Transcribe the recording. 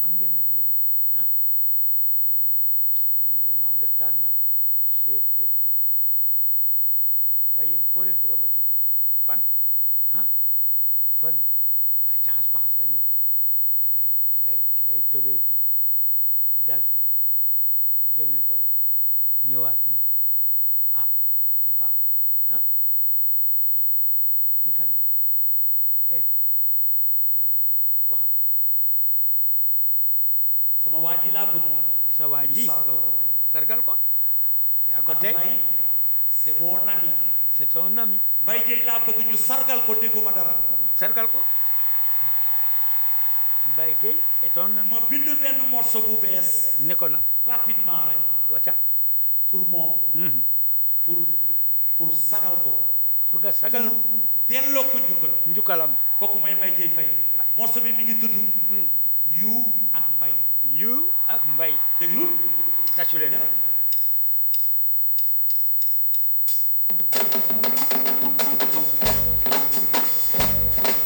xam ngeen nag yéen ah yéen mënuma leen a understand nag Chut, tut, tut, tut, tut, tut. waaye yéen foo leen bëgg a ma jublu léegi fan ah fan waaye jaxas baxas lañ wax de dangay dangay dangay tëbee fii dal fee demee fale ñëwaat nii ah na ci baax de ah kii kan la eh yow laay déglu waxat sama waa ji laa bëgg sa waa ñu ji sargal ko tey sargal ko yaa ko ndax tey Mbaye c'est mon ami c'est ton ami Mbaye Dieye laa bëgg ñu sargal ko dégguma dara sargal ko Mbaye Gueye est ton ami ma bind benn morceau bu bees ne ko na rapidement rek wacca pour moom pour pour sagal ko pour nga sagal pour delloo ko njukkal njukkalam kooku mooy Mbaye Dieye Faye morceau bi mi ngi tudd yu ak mbay yu ak mbay déglul tàccu leen dara